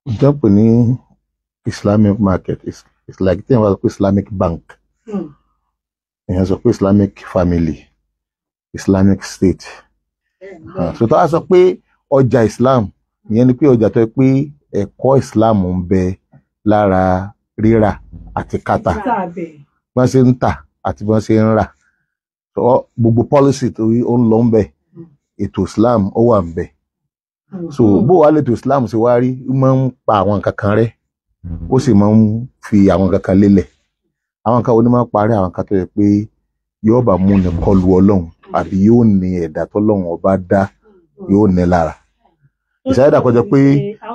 nǹkan pè ní islamic market is is like tí wọ́n bá sọ pé islamic bank Hmm. èèyàn sọ pé islamic family islamic state Ah, so tó wá sọ pé ọjà islam ìyẹn ni pé ọjà tó yẹ pé ẹ̀kọ́ islam ń bẹ lára rírà àti kátà Sáàbẹ̀. bí wọ́n ṣe ń tà àti bí wọ́n ṣe ń rà so gbogbo policy tó ó ń lọ ń bẹ ètò islam ó wà ń bẹ so bó wàá lètò islam ṣe wá rí ó máa ń pa àwọn nǹkan kan rẹ́ ó sì máa ń fi àwọn nǹkan kan lélẹ̀ àwọn nǹkan wo ni máa ń parí àwọn nǹkan tó yẹ pé yóò bá mú ni kọlu ọlọ́run àbí yóò ní ẹ̀dá tọ́lọ́run ọba dá yóò ní lára ìṣáyédà kọjá pé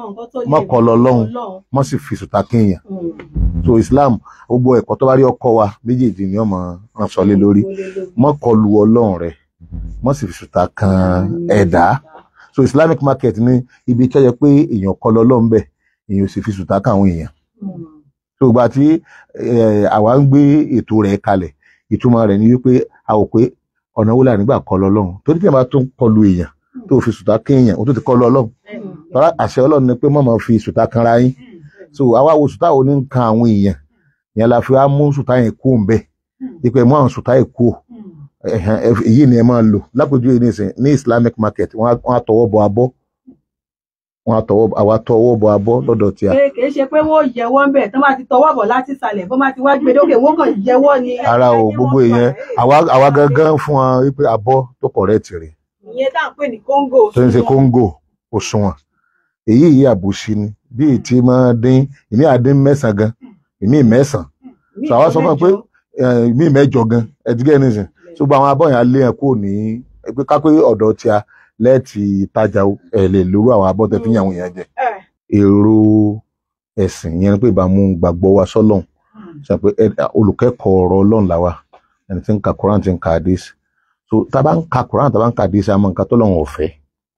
má kọlu ọlọ́run má sì fi sùtà kéèyàn so islam gbogbo ẹ̀kọ́ tó bá rí ọkọ wa méjèèjì ni ọmọ rán sọ lé lórí má kọlu ọlọ́run rẹ má sì fi sùtà kan ẹ̀dá so islamic market ní ibi tó yẹ pé èèyàn kọlu ọlọ́run bẹ̀ èèyàn ò sì fi sùtà kan àwọn èèyàn so ìgbà tí eh, àwa ń gbé ètò rẹ̀ kalẹ̀ ìtumọ̀ rẹ̀ ni wípé a ò pé ọ̀nà wo la nígbà kọlu ọlọ́run torí tí a bá tún kọlu èèyàn tó fi sùtà kéèyàn ó tún ti kọlu ọlọ́run tọ́lá àṣẹ ọlọ́run ni pé má máa fi sùtà kanra yín so àwa wo sùtà wo ní ń kan àwọn èèyàn yẹn la fi wá mú sùtà yẹn kú ń bẹ ìpè mú àwọn sùtà yẹn kú ẹ̀hẹ̀n, ẹ- èyí ni ẹ máa lò lápèjúwe ní ìsìn ní islamic market wọ́n á- wọ́n á tọwọ́ bọ abọ́ wọ́n á tọwọ́ àwa tọwọ́ bọ abọ́ lọ́dọ̀ tí a pé kì í ṣe pé wọ́n yẹwọ́ ń bẹ̀ tán bá ti tọwọ́ bọ̀ láti ìsàlẹ̀ bó má ti wá gbé dókè wọ́n kàn yẹwọ́ ni. ara o gbogbo èèyàn àwa àwa gangan fún wọn wípé abọ́ tó correct rè ìyẹn tá à ń pè ní kóńgò. tó ń ṣe kóńgò òṣùwọ̀n èyí yìí àbòsí ni bí ètí máa dín ìmí àdín mẹ́sàn gan ìmí mẹ́sàn so àwa sọ fún wọn pé eh, ìmí mẹ́jọ gan ẹdígẹ nìsín so gbogbo àwọn abọ́ yẹn á lé yẹn kúrò ní pé kápé ọ̀dọ̀ tí a lẹ́ẹ̀tì tajà o, ẹ̀ lè lórú àwọn abọ́ tẹ́ fi ń yàn àwọn èèyàn jẹ èrò ẹ̀sìn yẹn ni pé ìbámu gbàgbọ́ wa sọ́lọ́hún sọ pé ẹ- olùkẹ́kọ̀ọ́ ọ̀rọ̀ ọlọ́run làwà ẹni tí ń ka Quran tí ń ka hadith so tá a bá ń ka Quran tá a bá ń ka hadith a mọ nǹkan tó lọ́wọ́ ọ̀fẹ́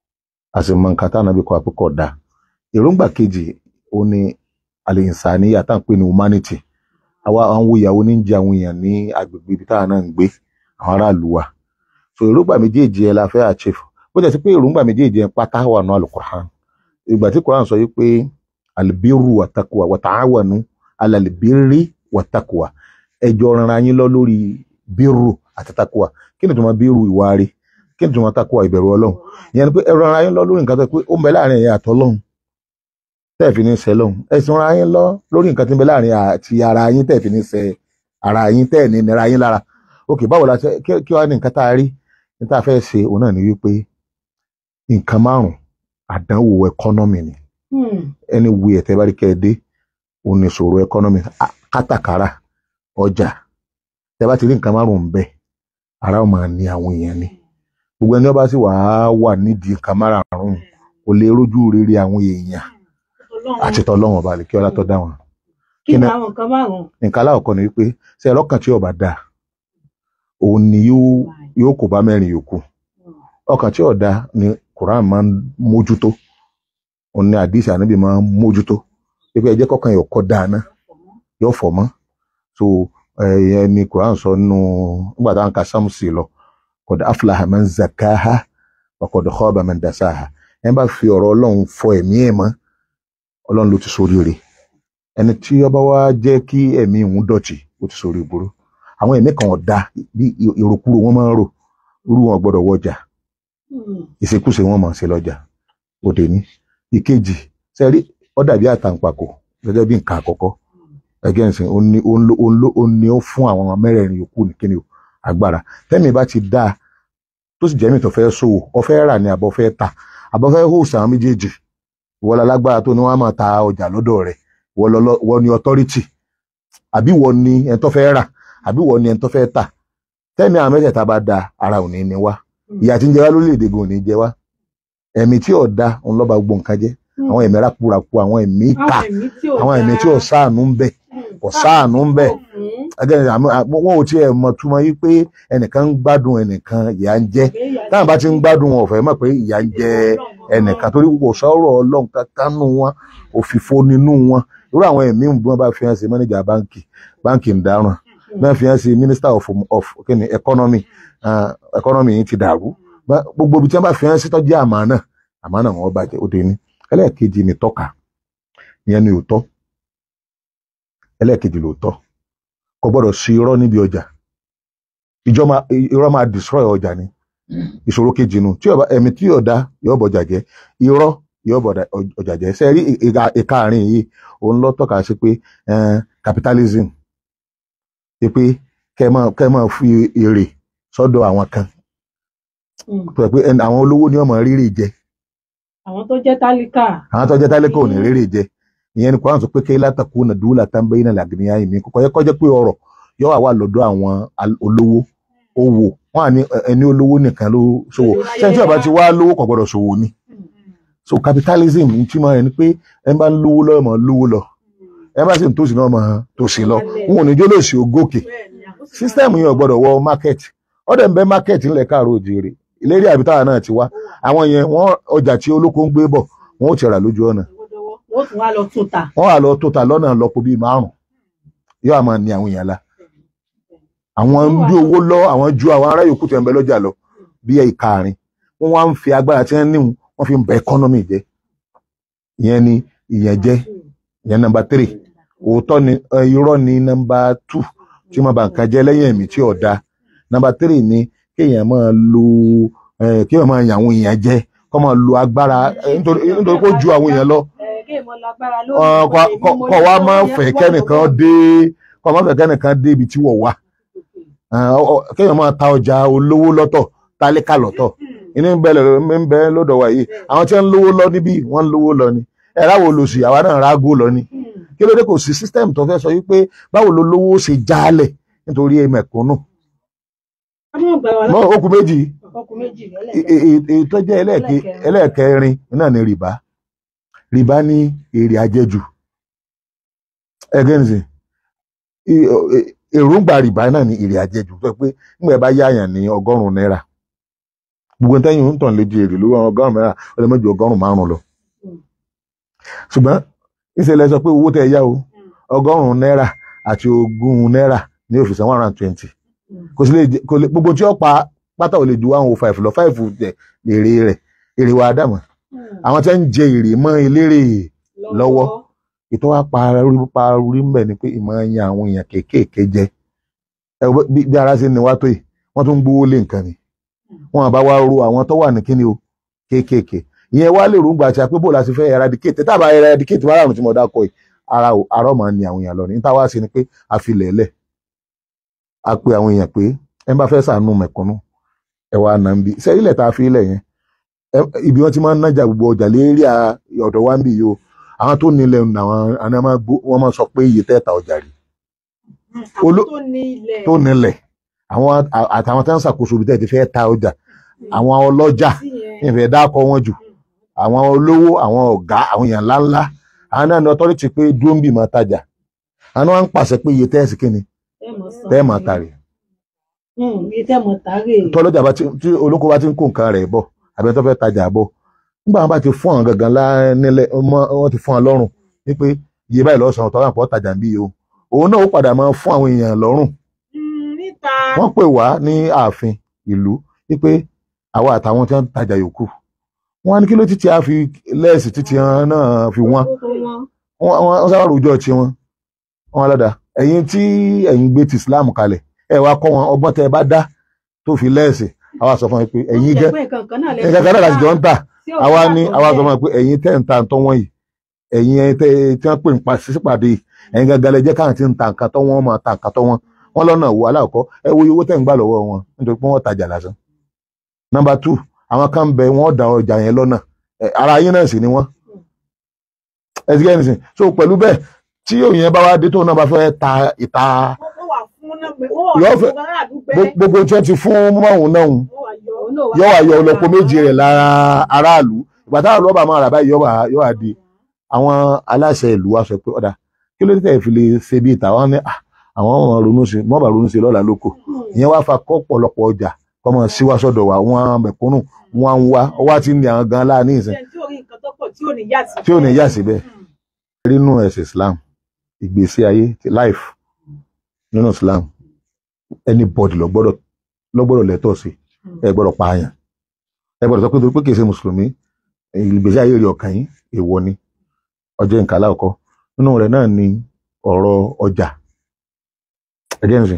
a sì mọ nǹkan tá a nàbí kọ́ àpékọ̀ dá èròǹgbà kejì ó ní al-insaniya tá à ń pè ní humanity àwa àwọn wo ìyàwó ní ń jẹ àwọn èèyàn ní agbègbè ibi táwọn náà ń gbé àwọn aráàlú wa so èròǹgbà méjèèjì ẹ la fẹ́ achieve bó jẹ́ sí pé èròǹgbà méjèèjì ẹ pátá wà nù al-Qur'an ìgbà tí Quran sọ yìí pé albiru wa taqwa wa ta'awanu ala albirri wa taqwa ẹjọ rara yín lọ lórí bírù àti takuwa kí ni tó máa bírù ìwà rí kí ni tó máa takuwa ìbẹ̀rù Ọlọ́run ìyẹn ni pé ẹ rara yín lọ lórí nǹkan tó pé ó ń bẹ láàrin ẹ̀yin àtọlọ́run tẹ́ẹ̀fì ní sẹ́ lọ́hùn ẹ sì rara yín lọ lórí nǹkan tí ń bẹ láàrin àti ara yín tẹ́ẹ̀fì ní sẹ́ ara yín tẹ́ẹ̀ ní nira yín lára ok báwo la ṣe kí kí wàá ní nǹkan tá a rí ní tá a fẹ́ ṣe òun náà ni wípé nǹkan márùn àdánwò ẹkọ́nọ́mì ni ẹni wu ẹ̀tẹ́ bá rí kẹ́ ẹ dé òun ni ìṣòro ẹkọ́nọ́mì kátàkárà ọjà tẹ bá ti rí nǹkan márùn-ún bẹ́ẹ̀ ara ó máa ní àwọn èèyàn ni gbogbo ẹni ó bá sì wà á wà nídìí nǹkan márùn-ún kò lè rójú rere àwọn èèyàn àti tọlọ́run ọba lè kí ọlá tó dá wọn. kí ni kí ni- àwọn nǹkan márùn-ún. nǹkan aláwọ̀kọ́ ni wípé ṣe ọlọ́kàn tí ọba dáa òun ni yóò yóò kó bá mẹ́rin yòókù ọkàn tí ọ̀dà ni Quran máa ń mójútó òun ni àdìsí ànábì máa ń mójútó pé ẹ jẹ́ kọ́kàn yóò kọ́ dáa náà yóò fọ̀ mọ́ so ẹ ní Quran sọ nínú nígbà táwọn ka sámúsì lọ qad aflaha man zakaha wa qad khaba man dasaha ẹ bá fi ọ̀rọ̀ Ọlọ́run fọ ẹ̀mí ẹ̀ mọ́ Ọlọ́run ló ti ṣoríire ẹni tí ọba wa jẹ́ kí ẹ̀mí òun dọ̀tí ó ti sọ̀rọ̀ ìgboro àwọn ẹ̀mí kan ọ̀dà bí ìrokúrò wọn máa ń rò irú wọn gbọ́dọ̀ wọjà ìṣekúṣe wọn máa ń ṣe lọ́jà òde ní ìkejì sẹ́rí ó dàbí àtàǹpàkò gẹ́gẹ́ bí nǹkan àkọ́kọ́ ẹgẹ́ ǹsìn ó ní ó ń lò- ó ń lò- ó ní ó fún àwọn mẹ́rẹ̀ẹ̀rin yòókù ní kíni o agbára tẹ́mi bá ti dáa tó sì jẹ́mi tó fẹ́ ṣòwò ọ fẹ́ rà ní àbọ̀ fẹ́ tà àbọ̀ fẹ́ hòsì àwọn méjèèjì ìwọ la lágbára tó ní wọ́n á máa ta ọjà lọ́dọ̀ rẹ̀ ìwọ lọ- ìwọ ni authority àbí ìwọ ni ẹni tó fẹ́ rà àbí ìwọ ni ẹni tó fẹ́ tà tẹ́mi àwọn mẹ́tẹ̀ẹ̀ta bá da ara ò ní ní wá ìyà tí ń jẹ wá lórílẹ̀‐èdè gan ò ní jẹ wá ẹ̀mí tí ò da òun lọ́ba gbogbo nǹkan jẹ́ àwọn ẹ̀mí rákúrakú àwọn ẹ̀mí ìkà àwọn ẹ̀mí tí ò sáànú ń bẹ kò sáànú ń bẹ again àmọ́- àmọ́ wọn ò tiẹ̀ mọ̀ túmọ̀ yí pé ẹnìkan ń gbádùn ẹnìkan ìyà ń jẹ táwọn bá ti ń gbádùn wọn ò fẹ́ mọ̀ pé ìyà ń jẹ ẹnìkan torí kò sọ̀rọ̀ ọlọ́run kankan nù wọn òfìfo nínú wọn irú àwọn ẹ̀mí bí wọ́n bá fi hàn sí manager báńkì báńkì ń dáràn bí wọ́n fi hàn sí minister of of kíni economy ah, economy yìí ti dàrú Bá- gbogbo ibi tí wọ́n bá fi hàn sí tọ́jú àmánà àmánà wọn bàjẹ́ ó dé ní ẹlẹ́ẹ̀kejì ní tọ́ka ìyẹn ni òótọ́ ẹlẹ́ẹ̀kejì lóòótọ́ kò gbọ́dọ̀ sí irọ́ níbi ọjà ìjọ máa irọ́ máa destroy ọjà ni ìṣòro kejì nu tí ọba ẹ̀mí tí ọ̀dá yóò bọjà jẹ́ irọ́ yóò bọ̀dà ọjà jẹ́ ṣe rí ìka àárín yìí òun lọ tọ́ka sí pé eh, capitalism ṣe pé kẹ́ máa kẹ́ máa fi èrè sọ́dọ̀ àwọn kan Mm. tó yẹ pé ẹni- àwọn olówó ni wọ́n máa rírì jẹ àwọn tó jẹ́ tálíkà àwọn tó jẹ́ tálíkà ò ní rírì jẹ ìyẹn ni kò sọ pé kí látàkù náà dúró tán bẹ́yìn náà làgìníyà yìí mi kò yẹ kó jẹ́ pé ọrọ̀ yóò wà wà lọ́dọ̀ àwọn al- olówó owó wọn à ní ẹ- ẹni olówó nìkan ló ṣòwò sẹ́ni tí ọba ti wá lówó kò gbọ́dọ̀ ṣòwò ni so capitalism ní tí máa rẹ ni pé ẹ bá ń lówó lọ́wọ́ máa lówó lọ ẹ bá sì ń tòsí náà máa tòsí lọ n ò ní jó lòsì ògòkè sísítẹ́ẹ̀mù yẹn ò gbọ́dọ̀ wọ market ọ̀dẹ̀ ń bẹ market ńlẹ̀ káàró òjìrì ìlérí àbítáwà náà ti wá àwọn yẹn wọ́n ọjà tí olóko ń gbé bọ̀ wọ́n ò ti rà lójú ọ̀nà wọ́n tún wá lọ tún ta wọ́n wà lọ tó ta lọ́nà lọ́pọ̀ bíi márùn yóò àmọ́ ní àwọn èèyàn la àwọn ń bí owó lọ àwọn ju àwọn ará yòókù tẹ̀ ń bẹ lọ́jà lọ bí ẹ̀ ìkaarin wọ́n wá ń fi agbára tí wọ́n níhun wọ́n fi ń bẹ economy jẹ́ ìyẹn ni ìyẹn jẹ́ ìyẹn nọ́mbà three òótọ́ ni ẹ, irọ́ ni nọ́mbà two tí wọ́n bá nǹkan jẹ́ lẹ́yìn ẹ̀mí tí ò da nọ́mbà three ni kéèyàn máa lo ẹ, kéèyàn máa yàn àwọn èèyàn jẹ kó máa lo agbára ẹ, nítorí nítorí kó ju àwọn èèyàn lọ Ọ, kọ- kọ kọ wa máa fẹ́ kẹ́nìkan dé kọ máa fẹ́ kẹ́nìkan dé ibi tí wọ́n wà Ẹ, ọ- ọ, kéèyàn máa ta ọjà olówó lọ́tọ̀ tálíkà lọ́tọ̀ inú ń bẹ lọ- ń bẹ lọ́dọ̀ wa yìí àwọn tí wọ́n ń lówó lọ níbí wọ́n ń lówó lọ ni ẹ ráwo lòsì àwa náà rágó lọ ni kí ló dé kò sí system tó fẹ́ sọ wípé báwo ló lówó ṣe jálẹ̀ nítorí mẹ̀kúnnù mọ́ okùn méjì e- e- e- èyí tó jẹ́ ẹlẹ́ẹ̀ke- ẹlẹ́ẹ̀kẹrin náà ni rìbá rìbá ní èrè àjẹjù ẹgẹ́nìsì èròǹgbà rìbá náà ní èrè àjẹjù tó pé nígbà bá yáyàn ní ọgọ́rùn-ún náírà gbogbo tẹ́yìn ń tàn léjì èrè lówó ọgọ́rùn-ún náírà ó lè mọ́jú ọgọ́rùn-ún márùn-ún lọ ṣùgbọ́n ìṣẹ̀lẹ̀ sọ pé owó tẹ́ ẹ yá o ọgọ́rùn-ún náírà àti ogún náírà ní ó fi san one hundred and twenty kò sí lè jẹ kò lè gbogbo tí ó pa pátá ò lè ju one oh five lọ five jẹ èrè rẹ̀ èrè wa dàmọ́ àwọn tí wọ́n ń jẹ èrè mọ́ eléré lọ́wọ́. ètò wa parí parí mbẹ ni pé ìmọ̀ ẹ̀yìn àwọn èèyàn kéékèèké jẹ ẹ wo bí bí ara ṣe ní wá tó yìí wọ́n tún ń gbówó lé nǹkan ni wọ́n àbá wa ro àwọn tó wà ní kíni o kéékèèké ìyẹn wá lè rúgbà àti àpébò láti fẹ́ eradicate tábà eradicate márùn tí mo dákọ yìí ara ò ara ọmọ ni àwọn èèyàn lọ ní níta wá sí ni pé a fi lẹ̀ẹ́lẹ̀ a pe àwọn èèyàn pé ẹ bá fẹ́ sànú mẹ̀kúnnù ẹ wá nà ń bi ṣe ilẹ̀ tá a fi ilẹ̀ yẹn ẹ- ibi wọ́n ti máa ń nájà gbogbo ọjà lérí à- ọ̀dọ̀ wa ń bì yìí o àwọn tó nílẹ̀ àwọn àna máa gbó wọ́n máa sọ pé iye tẹ́ẹ̀ta ọjà rí Olú- tó ní ilẹ̀ tó nílẹ̀ àwọn à- àtàwọn tó ń ṣàkóso ibi tẹ́ẹ̀ ti fẹ́ ta ọjà àwọn ọlọ́jà ìfẹ́ dákọ̀ wọn jù àwọn olówó àwọn ọ̀gá àwọn èèyàn ńláńlá àwọn náà ní ọtọ́rìtì pé dúró ń bì máa tajà àwọn náà ń pàṣẹ pé iye tẹ́ẹ̀sì kíni tẹ́ẹ̀ máa tà rè iye tẹ́ mọ̀ tààrè tọ́lọ́jà bá ti tí olóko bá ti ń kó nǹkan rẹ̀ bọ̀ àbẹ́ tó fẹ́ tajà bọ̀ nígbà wọn bá ti fún àwọn gangan lá nílẹ̀ ọmọ- wọ́n ti fún wọn lọ́rùn wípé iye báyìí lọ́sàn-án tọ́lá pọ̀ tajà ń bí o òun náà ó padà máa fún àwọn èèyàn lọ́rùn níta wọ́n pè wá ní ààfin ìlú wípé àwa àtàwọn tí wọ́n ń tajà yòókù wọ́n á ní kí ló títí a fi lẹ́ẹ̀sì títí wọn náà fi wọ́n tó wọn wọ́n wọ́n sábà rojọ́ tí wọ́n wọ́n lọ́dà ẹ̀yin tí ẹ̀yin gbé ti Islam kalẹ̀ ẹ wá kọ́ wọn ọgbọ́n tẹ́ ẹ bá dá tó fi lẹ́ẹ̀sì àwa sọ fún wọn pé ẹ̀yin gẹ́ nǹkan kan náà nǹkan kan náà láti jọ ń tà àwa ní àwa sọ fún wọn pé ẹ̀yin tẹ́ ń ta ǹtọ́ wọ́n yìí ẹ̀yin ẹ̀ tẹ́ tí wọ́n pè ń pa sípàdé yìí ẹ̀yin gangan lẹ jẹ́ káwọn tí ń ta nǹkan tọ́ wọ́n máa ta nǹkan tọ́ wọ́n wọ́n lọ́nà wo aláàkọ́ ẹ wo iye owó tẹ́ ń gbà lọ́wọ́ wọn nítorí pé wọ́n tajà lásán. nọ́mbà two àwọn kan bẹ wọ́n da ọjà yẹn lọ́nà ẹ, ara yín náà sì ni wọ́n. ẹ ti gẹ́ni sìn so pẹ̀lú bẹ́ẹ̀ tí òyìn bá wá dé tóun náà bá fẹ́ ta ìta Yóò fẹ́- gbo- gbogbo tí wọ́n ti fún mọ́hún náà yọ wà yọ ọlọ́pọ̀ méjì rẹ̀ lára aráàlú ìgbà táwọn ọlọ́ba máa rà báyìí yọ wà yọ wà di àwọn aláṣẹ ìlú wa sọ pé ọ̀dà kí ló dé tẹ̀ fi lè ṣe bí ìta wọn ní "Ah, àwọn ọmọ ronú sí mọ́bà ronú sí lọ́la lóko ìyẹn wá fa kọ́ pọ̀lọpọ̀ ọjà kọ́ mọ̀ síwá sọ́dọ̀ wa wọn mẹ̀kúnnù wọn ń wá ọwá tí ń ní àwọn gan láàánú ìsìn tí ò ní yà síbẹ̀ nínú ẹ̀sìn Islam ìgbésí ayé ti life nínú Islam anybody ló gbọ́dọ̀ ló gbọ́dọ̀ lẹ́tọ̀ọ́ sí ẹ gbọ́dọ̀ pààyàn ẹ gbọ́dọ̀ sọ pé torí pé kìí ṣe mùsùlùmí ìgbésí ayé rẹ̀ ọkàn yín èèwọ̀ ni ọjọ́ nǹkan aláwọ̀kọ́ nínú rẹ̀ náà ni ọ̀rọ̀ ọjà ẹgẹ́nsì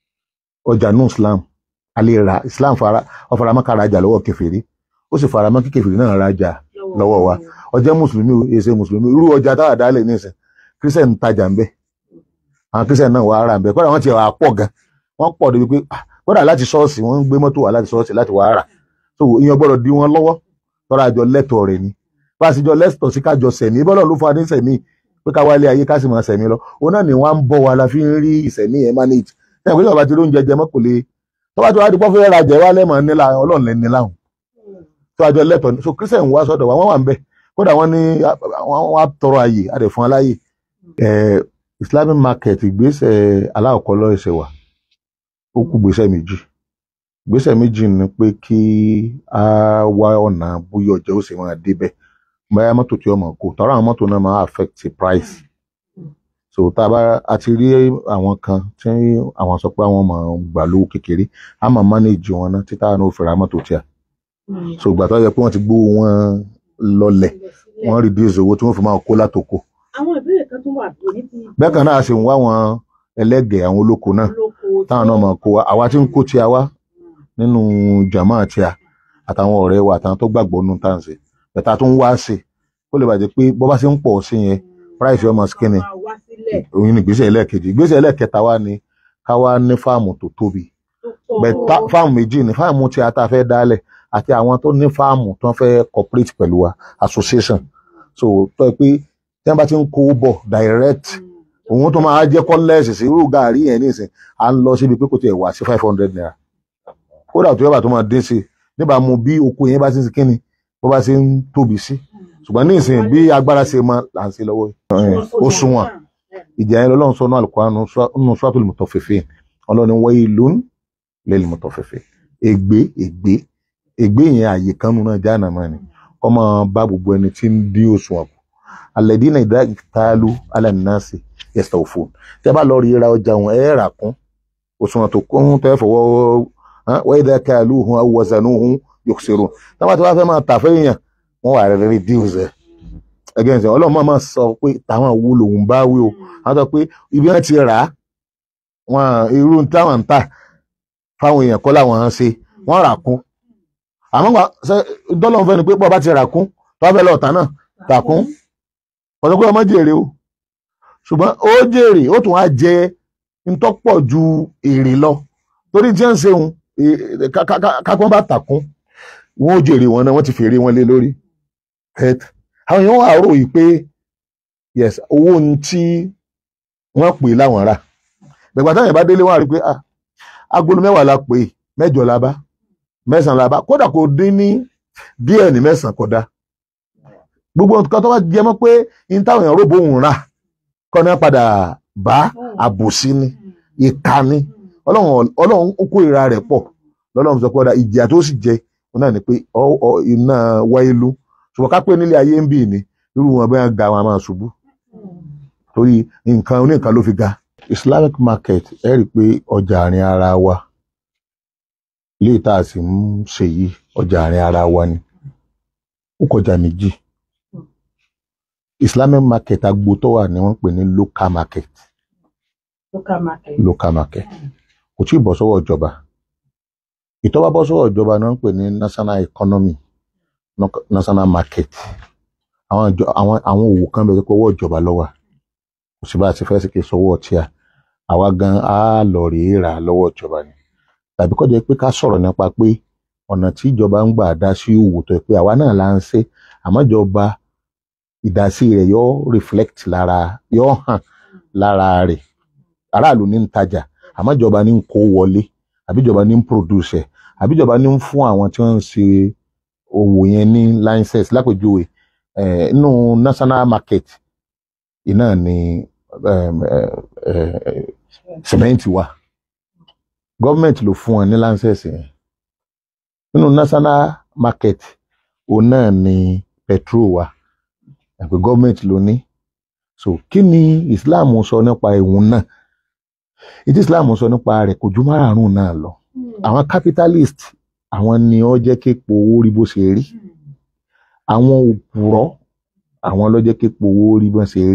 ọjà nù Islam alẹ́ ra Islam fara ọ̀faramọ́ ká rajà lọ́wọ́ kèfèrí ó sì faramọ́ kí kèfèrí náà rajà lọ́wọ́ wa ọjọ́ mùsùlùmí o èsè mùsùlùmí irú ọjà táwà dálẹ̀ nísìn kírísẹ̀ ń tajà ń bẹ̀ àwọn kírísẹ̀ náà wà á rà ń bẹ̀ kọ́dà wọ́n ti wà á pọ̀ gan wọ́n pọ̀ débi pé ah, kọ́dà láti ṣọ́ọ̀ṣì wọ́n ń gbé mọ́tò wá láti ṣọ́ọ̀ṣì láti wà á rà so ìyẹn gbọ́dọ̀ di wọn lọ́wọ́ tọ́ra àjọ lẹ́tọ̀ọ́ rẹ̀ ni bá a sì jọ lẹ́tọ̀ọ́ sí kájọ sẹ̀mí bọ́lọ̀ ló fún wa ní sẹ̀mí pé ká wálé ayé ká sì máa sẹ̀mí lọ òun náà ni wọ́n á ń bọ̀ wa la fi ń rí ìsẹ̀mí yẹn manage ẹ̀ pé ìjọba ti ló ń jẹjẹ mọ́ kò lè tọ́ba tí wàá di pọ́fẹ́ rajà wá lẹ́mọ̀ nílà ọlọ́run lẹ́ni láhùn tó àjọ lẹ́tọ̀ọ́ ni so christian wá sọ́dọ̀ wa wọ́n wà ń bẹ̀ kódà wọ́n ní wọ́n wá tọrọ àyè àdè fún aláyè ẹ̀ islamic market ìgbésẹ̀ aláwọ̀kọ́ lọ́ọ̀ṣẹ̀ wà ó kú gbésẹ̀ méjì gbésẹ̀ méjì ni pé kí a wá ọ̀nà bóyá ọjà ó sì máa débẹ̀ báyà mọ́tò tí ọmọ kò tọ́ra àwọn mọ́tò náà máa affect the price so tá a bá a ti rí àwọn kan tí àwọn sọ pé àwọn máa gbà lówó kékeré a máa manage wọn náà títà náà ó fẹ́ra mọ́tò tí a so ìgbà tó yẹ pé wọ́n ti gbówó wọn lọlẹ̀ wọ́n reduce owó tí wọ́n fi máa kó látòkò àwọn ìbéèrè kan tún wà bí ní ti bẹ́ẹ̀ kan náà a sì ń wá àwọn ẹlẹ́gẹ̀ẹ́ àwọn olóko náà olóko táwọn náà máa kó wa àwa tí ń kó tí a wá nínú jàmá tí a àtàwọn ọ̀rẹ́ wa àtàwọn tó gbàgbọ́ nínú táǹsì bẹ̀tà tó ń wá sí kó lè bàjẹ́ pé bọ́ bá ṣe ń pọ̀ sí yẹn price yóò máa skinny máa wá sílẹ̀ òun ni ìgbésẹ̀ ẹlẹ́ẹ̀kejì ìgbésẹ̀ ẹlẹ́ẹ̀kẹta wa ni ká wá ní fáàmù tó tóbi tó pọ̀ bẹ̀tà fáàmù méjì ni fáàmù tí a ta fẹ́ dálẹ̀ àti àwọn tó ní fáàmù tó ń fẹ́ cooperate pẹ̀lú wa association so tó yẹ pé tí wọ́n bá ti ń kó bọ̀ direct òun tó máa jẹ́ kọ́lẹ́ẹ̀sì sí irú gàárì yẹn nísìn à ń lọ síbi pé kò tiẹ̀ wá sí five hundred naira kódà tó yẹ bá tó máa dín sí i níbàámu bí oko yẹn bá ti ń sin kíni bó bá ṣe ń tóbi sí ṣùgbọ́n ní ìsìn bí agbára ṣe máa là ń ṣe lọ́wọ́ yìí ó sunwọ̀n ìjà yẹn lọ́lọ́run sọ ní Al-Qur'an nínú Suratul Mutaffifin ọlọ́ni waylun lil mutaffifin ègbé ègbé ègbé yẹn àyè kan nínú Jahannama ni kọ́ máa bá gbogbo ẹni tí ń dín òṣùwọ̀n kù alladhina idha iktalu ala nnasi yastawfun tẹ́ bá lọ rí ra ọjà wọn ẹ̀ rà kún òṣùwọ̀n tó kún tẹ́ fọwọ́ wa idha kaluhum aw wazanuhum yukhsirun táwọn tí wọ́n fẹ́ máa tà fẹ́yàn wọ́n wà rẹ̀ reduce ẹ̀ ẹgẹ́ ìsìn ọlọ́run máa máa sọ pé táwọn wo lòun bá wí o wọ́n sọ pé ibi wọn ti rà á wọn irú táwọn ń tà fáwọn èèyàn kọ́ làwọn ń ṣe wọ́n rà kún àmọ́ wà ṣe dọ́lọ́run fẹ́ ni pé bọ́ bá ti rà kún tó bá fẹ́ lọ́ọ̀tà náà tà kún ọ̀sọ̀ pé ọmọ jèrè o ṣùgbọ́n ó jèrè ó tún á jẹ ntọ́pọ̀ ju èrè lọ torí tí wọ́n ń ṣeun kápọ́n bá tà kún wọ́n ó jèrè wọn náà wọ́n ti fèrè wọn lé lórí àwọn èèyàn wà rò yìí pé yes owó ohun tí wọ́n pè láwọn rà bẹ̀gbà táwọn ìbá délé wọn rí pé ah agolo mẹ́wàá la pè mẹ́jọ la bá mẹ́sàn-án la bá kódà kò dín ní díẹ̀ ní mẹ́sàn-án kódà gbogbo nǹkan tó bá jẹ mọ́ pé ní táwọn èèyàn rògbò òun rà kọ́ ní padà bá àbòsí ni ìka ni ọlọ́run ọlọ́run ó kó ìra rẹ̀ pọ̀ lọ́lọ́run sọ pé ọ̀dà ìjìyà tó sì jẹ òun náà ni pé iná wáyé ló ṣùgbọ́n ká pé nílé ayé ń bì ní irú wọn bẹ́ẹ̀ ga wọn a máa ṣubú torí nǹkan oníkan ló fi ga. Islamic market ẹ rí i pé ọjà àárín ara wa ilé ìta sì ń ṣe yìí ọjà àárín ara wa ni ó kọjá méjì Islamic market agbo tó wà ní wọ́n pè ní local market local market local market kò tí ì bọ́ sọ́wọ́ ìjọba ìtọ́wá bọ́ sọ́wọ́ ìjọba ni wọ́n pè ní national economy national market àwọn ìjọ àwọn àwọn òwò kan bẹ̀rẹ̀ pé owó ìjọba ló wà kò sí bá a ti fẹ́ sí kí sọwọ́ ọtí à àwa gan á lọ rèé rà lọ́wọ́ ìjọba ni tàbí kọ́ jẹ́ pé ká sọ̀rọ̀ nípa pé ọ̀nà tí ìjọba ń gbà dá sí òwò tó yẹ pé àwa náà là ń ṣe àmọ́ ìjọba ìdásí rẹ̀ yóò reflect lára yóò hàn lára rẹ̀ aráàlú ní ń tajà àmọ́ ìjọba ní ń kó wọlé àbí ìjọba ní ń produce ẹ̀ àbí ìjọba ní ń fún àwọn tí wọ́n ń ṣe òwò yẹn ní license lápèjúwe nínú national market iná ni cement wà government ló fún wọn ní license yẹn nínú national market òun náà ni petrol wà àpè government ló ní so kí ni Islam sọ nípa ìwọ̀n náà ìdí Islam sọ nípa rẹ̀ kò ju márààrún náà lọ àwọn capitalist àwọn ni ó jẹ́ képo owó rí bó ṣe rí àwọn òpùrọ́ àwọn ló jẹ́ képo owó rí bó ṣe rí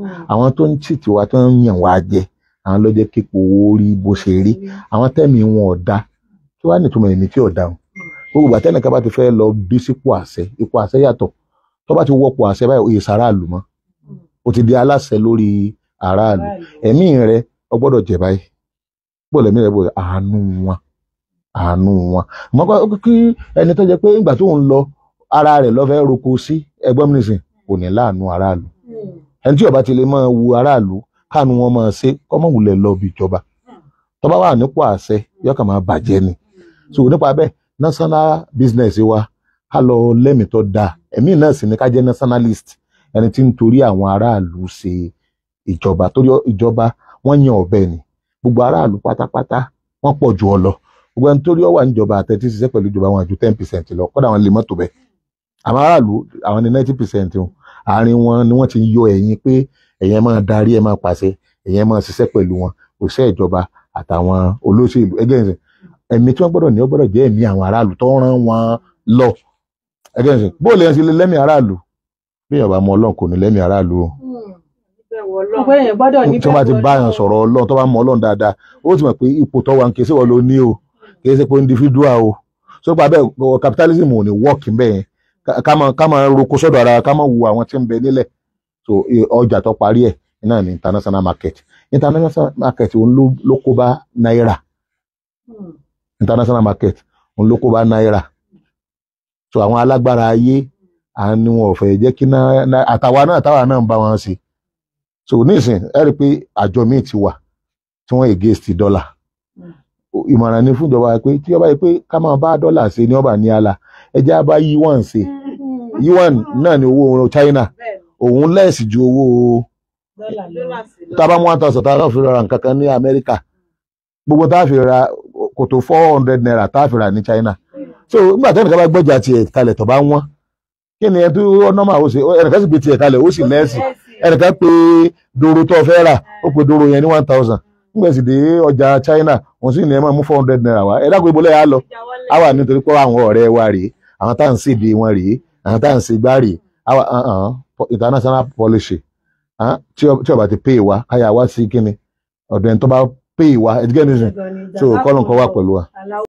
àwọn tó ń tìtì wa tó ń yàn wá jẹ àwọn ló jẹ́ kípo owó rí bó ṣe rí àwọn tẹ́mi wọn ò da kí wàá nìtumọ̀ èmi tí ò da o gbogbo ìgbà tẹ́nìkan bá ti fẹ́ lọ bí sípò àṣẹ ipò àṣẹ yàtọ̀ tó bá ti wọ́pọ̀ àṣẹ báyìí òye sàráàlú mọ́ o ti di aláṣẹ lórí aráàlú ẹ̀mí rẹ ọ gbọ́dọ̀ jẹ báyìí gbọ́dọ̀ ẹ̀mí rẹ gbọ́dọ̀ àánú wọn àánú wọn mọ kí ẹni tó jẹ pé ìgbà tó ń lọ ara rẹ̀ lọ fẹ́ roko sí ẹgbọ́n mi nìsín kò ní láàánú aráàlú ẹni tí ó bá ti lè máa wu aráàlú káànú wọn máa ṣe kọ́mọ̀ wulẹ̀ lọ bí ìjọba tó bá wà nípò àṣẹ yọkàn máa bàjẹ́ ni so nípa bẹ́ẹ̀ national business wa ká lọ lẹ́mìí tó dáa ẹ̀mí náà sì ni ká jẹ́ nationalist ẹni tí ń torí àwọn aráàlú ṣe ìjọba torí ìjọba wọ́n yan ọ̀bẹ ni gbogbo aráàlú pátápátá wọ́n pọ̀ jù ọ lọ gbogbo ẹni torí ọ wà níjọba àtẹ̀tí ṣiṣẹ́ pẹ̀lú ìjọba wọn àjù ten percent lọ kọ́dà wọn lè mọ́tò bẹ́ẹ̀ àwọn aráàlú àwọn ní ninety percent àárín wọn ni wọ́n ti yọ ẹ̀yìn pé ẹ̀yẹn máa darí ẹ̀ máa pàṣẹ ẹ̀yẹn máa ṣiṣẹ́ pẹ̀lú wọn òṣìṣẹ́ ìjọba àtàwọn olóṣèlú ẹgbẹ́ ìsìn ẹ̀mí tí wọ́n gbọ́dọ̀ ní ó gbọ́dọ̀ jẹ́ ẹ̀mí àwọn aráàlú tó rán wọn lọ ẹgbẹ́ ìsìn bóòlù yẹn ti lè lẹ́mìí aráàlú bí èèyàn bá mọ ọlọ́run kò ní lẹ́mìí aráàlú o ọpẹ́ yẹn gbọ́dọ̀ ní tí wọ́n bá ti bá yàn sọ̀rọ̀ ọlọ́run tó bá mọ ọlọ́run dáadáa ó ti mọ̀ pé ipò tó wà ń ké sí wọn ló ní o kì í ṣe pé individual o so pa bẹ́ẹ̀ capitalism ò ní work bẹ́ẹ̀ yẹn ká máa ká máa roko sọ́dọ̀ ara ká máa wo àwọn tí ń bẹ nílẹ̀ so ọjà tó parí ẹ̀ náà ní international market international market òun ló ló kó bá náírà international market òun ló kó bá náírà so àwọn alágbára ayé à ní wọn ò fẹ́ jẹ́ kí náà àtàwa náà táwa náà ń bá wọn ṣe so nísìn ẹ rí i pé àjọ míì ti wà tí wọ́n against dọ́là ìmọ̀ràn ni fún ìjọba pé tí ọba yìí pé ká máa bá dọ́là ṣe ní ọba ní àlà ẹjẹ́ á bá yuan ṣe yuan náà ni owó China òun lẹ́ẹ̀sì ju owó tá a bá mú one thousand tá a fi ra nǹkan kan ní Amẹ́ríkà gbogbo tá a fi ra kò tó four hundred naira tá a fi ra ní China so nígbà tí ẹnìkan bá gbọ́jà tiẹ̀ kalẹ̀ tó bá wọ́n kí ni ẹ tó nọ́mà ó ṣe ẹnìkan sì gbé tiẹ̀ kalẹ̀ ó sì lẹ́ẹ̀sì ẹnìkan pé dòrò tó fẹ́ rà ó pé dòrò yẹn ní one thousand nígbà sì dé ọjà China wọ́n sì ní ẹ máa mú four hundred naira wá ẹ dákun ibo lẹ́yà á lọ á wà nítorí pé àwọn ọ̀rẹ́ wa rèé àwọn tá à ń ṣèdè wọn rèé àwọn tá à ń ṣe gbá rèé àwa international policy tí ó bá ti pay wa káyà wá sí kíni ọ̀dọ̀ ẹni tó bá pay wa ẹ̀dígẹ́ nìyẹn so kọ́lọ̀ nǹkan wà pẹ̀lú wa.